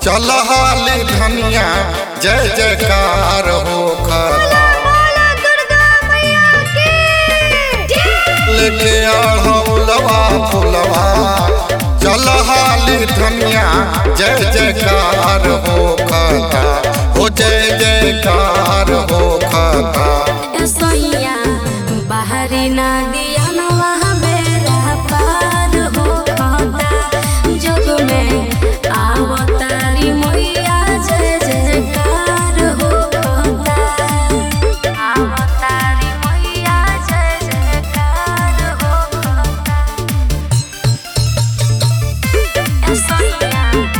चल हाली धनिया जय जयकार हो खता बोला दुर्गा मैया की लेके आढ़ौलवा फुलवा चल हाली धनिया जय जयकार हो खता हो जय जयकार हो खता सोइया बाहरी ना दिया न वहाँ बेरा पार हो खाता जग में आवतारी मैया जय जयकार हो खाता आवतारी मैया जय जयकार हो खाता सोइया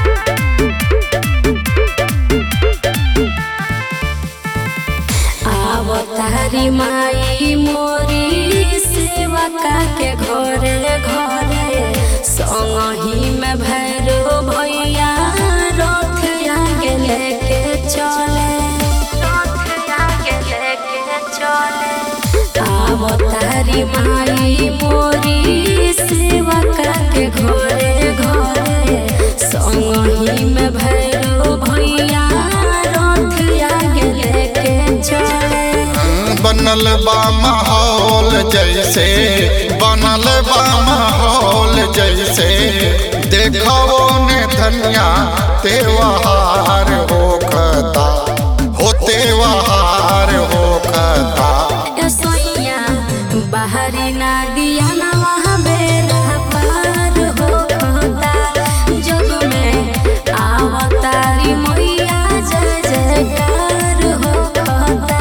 आवतारी माई मोरी सेवका के घरे घरे संगही में भैरो भैया रथ आगे लेके चले रथ आगे लेके चले आवतारी माई मोरी सेवका के घरे घरे संगही में भैरो भैया रथ आगे लेके चले बनल बा माहौल जैसे बनल बा माहौल जैसे देखो ने धनिया त्योहार हो खता हो त्योहार हो खता सोइया बाहरी ना दिया ना वहाँ बेरा पार हो खाता जग में आवतारी मैया जय जयकार हो खाता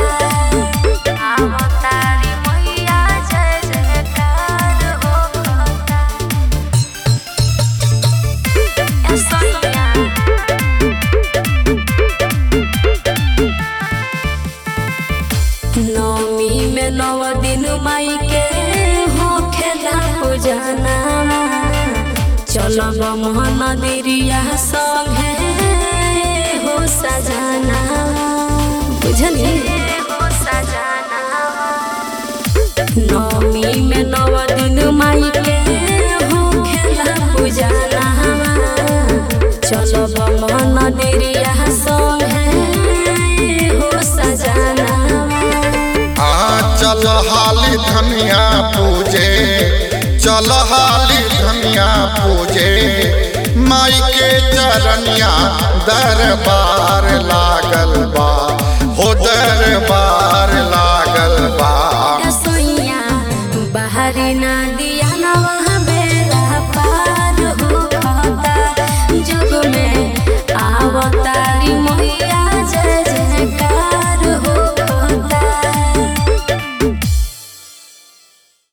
आवतारी मैया जय जयकार हो खाता सोइया नवमी में नव दिन माई के हो खेला पूजना चलब मोहन दिरिया संगे हो सजाना बुझली हो सजाना नवमी में नव दिन माई के हो खेला पूजना चलब मोहन दिरिया संगे हो सजाना आ चल हाली धनिया पूजे चल हाली धनिया पूजे माई के चरनिया दरबार लागल बा हो दरबार